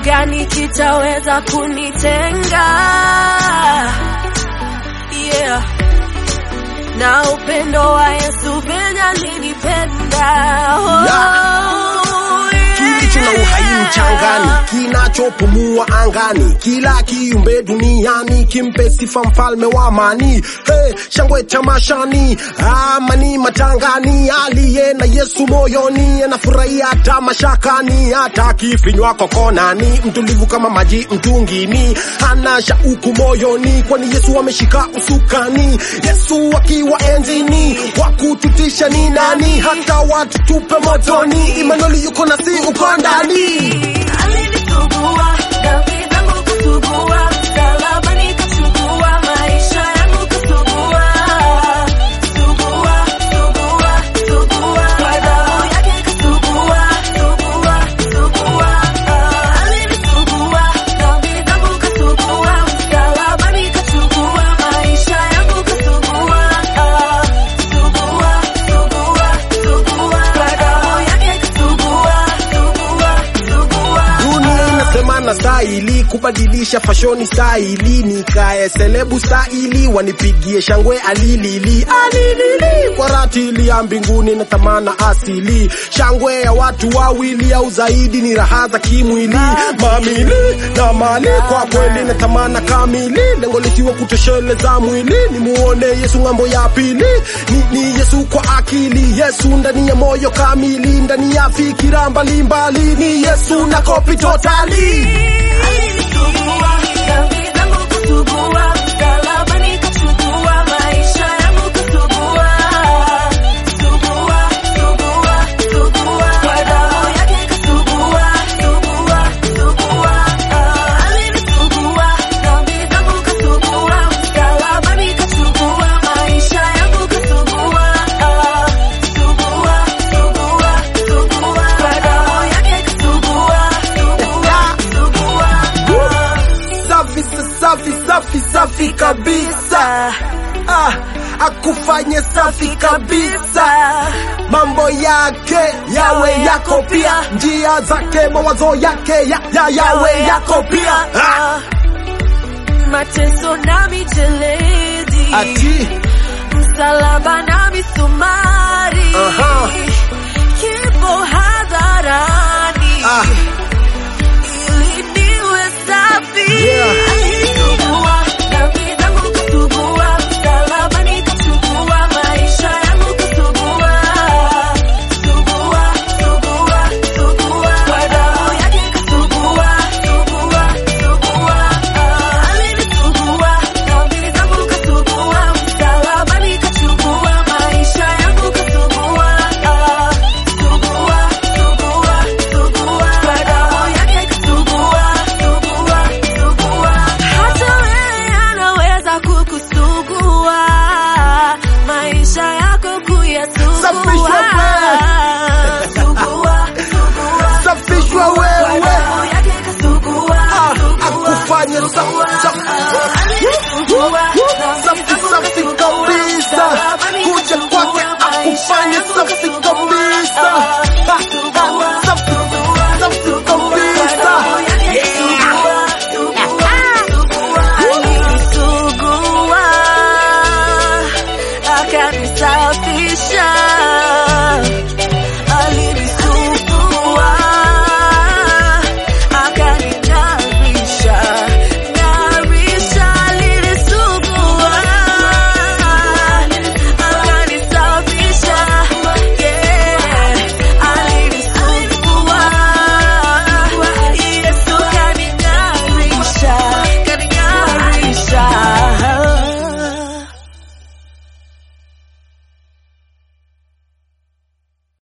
gani kitaweza kunitenga? Yeah. Na upendo wa Yesu venye alinipenda. Oh, kilicho na uhai mchangani, kinachopumua angani, kila kiumbe duniani kimpe sifa mfalme wa amani. Hey, shangwe tamashani, amani matangani, aliye na Yesu moyoni anafurahia hata mashakani, hata kifinywa kokonani, mtulivu kama maji mtungini, hana shauku moyoni, kwani Yesu ameshika usukani. Yesu akiwa enzini, wakututisha ni nani? Hata watu tupe motoni, Imanueli yuko nasi uko ndani. Alinisugua, dhambi zangu kusugua, msalabani kachukua, maisha yangu kusugua. Sugua, sugua, sugua, kwa damu yake kasugua, sugua, sugua. Alinisugua, dhambi zangu kasugua, msalabani kachukua, maisha yangu kasugua. Sugua, sugua, sugua, kwa damu yake kasugua, sugua, sugua. Dunia inasema na stahili kubadilisha fashoni stahili, nikae selebu stahili, wanipigie shangwe alilili alilili kwa ratili ya mbinguni na tamana asili, shangwe ya watu wawili au zaidi, ni raha za kimwili, mamili na mali kwa kweli na tamana kamili, lengo likiwa kutosheleza mwili, ni muone Yesu ng'ambo ya pili, ni, ni Yesu kwa akili, Yesu ndani ya moyo kamili, ndani ya fikira mbalimbali, ni Yesu na kopi totali. Alinisugua, dhambi zangu kusugua, msalabani kachukua, maisha yangu kusugua. Sugua, sugua, sugua, kwa damu yake kasugua, sugua, sugua. Alinisugua, dhambi zangu kasugua, msalabani kachukua, maisha yangu kasugua. Sugua, sugua, sugua, kwa damu yake kasugua, sugua, sugua. Safi safi safi safi kabisa, ah, akufanye safi kabisa, mambo yake yawe yako pia, njia zake mawazo yake ya, ya, yawe yako pia ah. mateso na michelezi, Ati msalaba na misumari, Aha. kifo hadharani, ah. ili niwe safi. Yeah. Alisugua, dhambi zangu kasugua, msalabani kachukua, maisha yangu kasugua. Sugua, sugua, sugua, kwa damu yake kasugua, sugua, sugua. Alinisugua, dhambi zangu kasugua, msalabani kachukua, maisha yangu kasugua. Sugua, sugua, sugua, kwa damu yake kasugua, sugua, sugua. Hata wewe anaweza kukusugua, maisha yako Safishwa kuyasugua. Sugua, sugua, Safishwa kwa wewe damu yake kasugua, ah, sugua, akufanye safi sugua. safi Alisugua, safi safi kabisa, kuja kwake akufanye safi